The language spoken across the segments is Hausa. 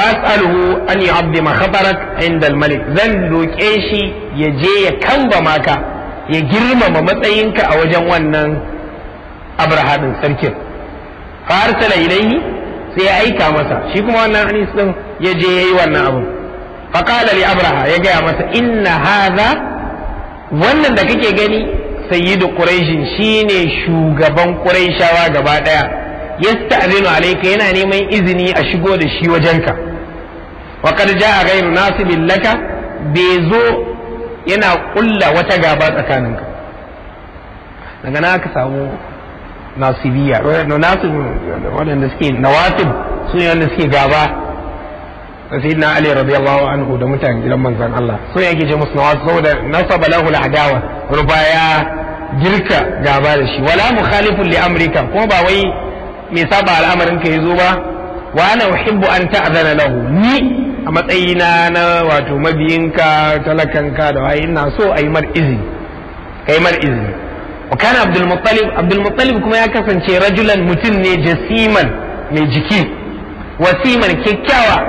as'aluhu an yu'azzima khatarak inda al-malik zan roƙe shi ya je ya kamba maka ya girmama matsayinka a wajen wannan abraha din sarkin fa arsala ilayhi sai ya aika masa shi kuma wannan anis din ya je yayi wannan abu fa qala li abraha ya gaya masa inna hadha wannan da kake gani sayyidu quraishin shine shugaban quraishawa gaba daya yasta'zinu alayka yana neman izini a shigo da shi wajenka wa qad jaa ghayru nasibin laka bai zo yana kulla wata gaba tsakaninka daga na aka samu nasibiya nasib waɗanda suke nawasib su ne wanda suke gaba da sayyidina ali radiyallahu anhu da mutanen gidan manzon Allah so yake ce musu nawasib saboda nasaba lahu al-adawa ruba ya girka gaba da shi wala mukhalifun li amrika kuma ba wai mai saba al'amarin ka yazo ba wa ana uhibbu an ta'zana lahu ni a matsayina na wato mabiyinka talakanka da wai ina so a yi mar izini kai mar izini wa kana abdul muttalib abdul muttalib kuma ya kasance rajulan mutum ne jasiman mai jiki wasiman kyakkyawa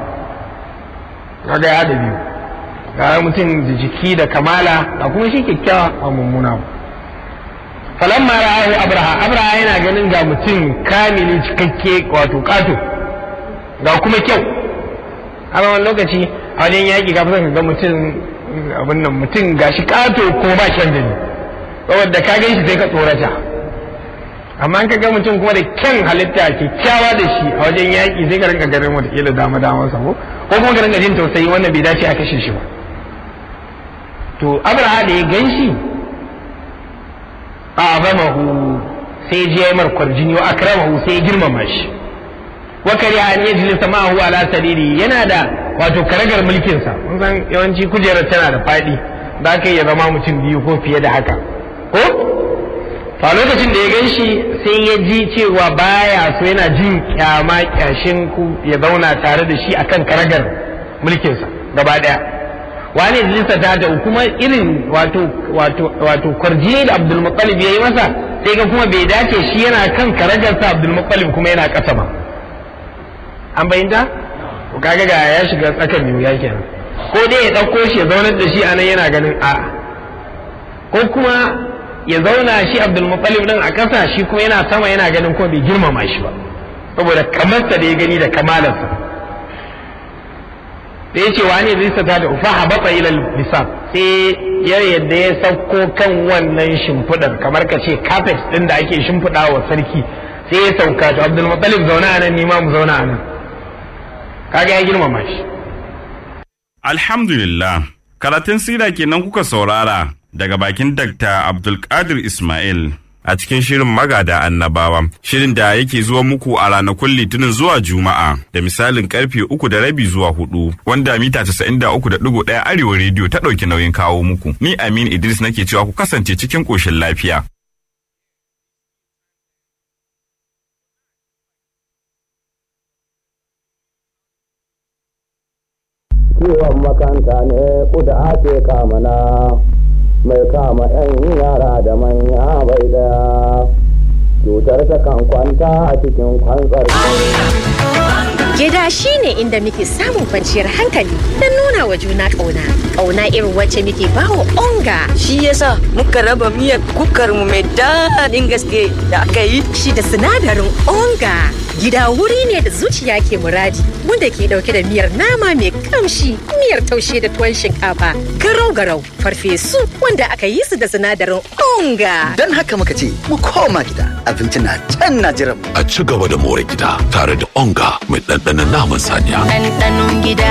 kaga ya da biyu ga mutum da jiki da kamala ga kuma shi kyakkyawa a mummuna falamma ra'ahu abraha abraha yana ganin ga mutum kamili cikakke wato kato ga kuma kyau a wani lokaci a wajen yaƙi ka ka ga mutum abin nan mutum ga shi kato ko ba kyan gani saboda ka gan shi sai ka tsorata amma ka ga mutum kuma da kyan halitta kyakkyawa da shi a wajen yaƙi sai ka rinka ganin watakila dama dama sa ko ko kuma ka rinka jin tausayi wannan bai dace a kashe shi ba to abraha da ya gan shi a azamahu sai je ya mar kwarjini wa akramahu sai ya girmama shi wa kariya an yajlisa ma'ahu ala sariri yana da wato karagar mulkin sa kun san yawanci kujerar tana da fadi da aka ya zama mutum biyu ko fiye da haka ko a lokacin da ya gan shi sai ya ji cewa baya so yana jin kyama kyashin ku ya zauna tare da shi akan karagar mulkinsa gaba daya wani jinsa ta da kuma irin wato wato wato kwarjini da Abdul Muttalib yayi masa sai ga kuma bai dace shi yana kan karagarsa Abdul Muttalib kuma yana kasa ba an bayyana to kaga ga ya shiga tsakan biyu ya kenan ko dai ya dauko shi ya zaunar da shi anan yana ganin a ko kuma ya zauna shi Abdul Muttalib din a kasa shi kuma yana sama yana ganin kuma bai girmama shi ba saboda kamarsa da ya gani da kamalarsa da ya ce wani zai sata da ufa habata ila lisan sai ya yadda ya sauko kan wannan shimfiɗar kamar ka ce carpet ɗin da ake shimfiɗa wa sarki sai ya sauka to Abdul Muttalib zauna anan ni ma mu zauna anan kaga ya girmama shi Alhamdulillah karatun sira kenan kuka saurara daga bakin Dr. Abdulkadir Ismail a cikin shirin magada annabawa shirin da yake zuwa muku a ranakun litinin zuwa juma'a da misalin karfe uku da rabi zuwa hudu wanda mita casa'in da uku da digo ɗaya arewa rediyo ta ɗauki nauyin kawo muku ni amin idris nake cewa ku kasance cikin ƙoshin lafiya ciwon makanta ne kuda ake kamana mai kama 'yan yara da manya bai daya cutar ta kan kwanta a cikin kwantsar Gida shi ne inda muke samun kwanciyar hankali don nuna wa juna ƙauna. Ƙauna irin wacce muke bawa onga. Shi yasa muka raba miyar kukar mu mai daɗin gaske da aka yi. Shi da sinadarin onga. Gida wuri ne da zuciya ke muradi wanda ke ɗauke da miyar nama mai kamshi, miyar taushe da tuwon shinkafa, garau-garau, farfesu wanda aka yi su da sinadarin onga. Don haka muka ce mu koma gida abinci na can na jiran mu. A ci gaba da more gida tare da onga mai ɗanɗanon naman saniya. Ɗanɗanon gida.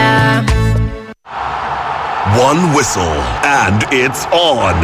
One whistle and it's on.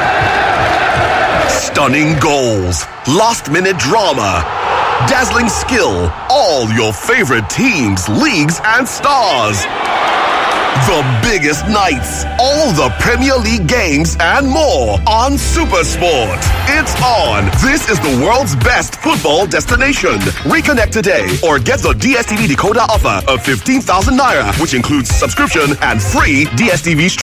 Stunning goals, last minute drama, dazzling skill, all your favorite teams, leagues, and stars. The biggest nights, all the Premier League games, and more on Supersport. It's on. This is the world's best football destination. Reconnect today or get the DSTV decoder offer of 15,000 naira, which includes subscription and free DSTV stream.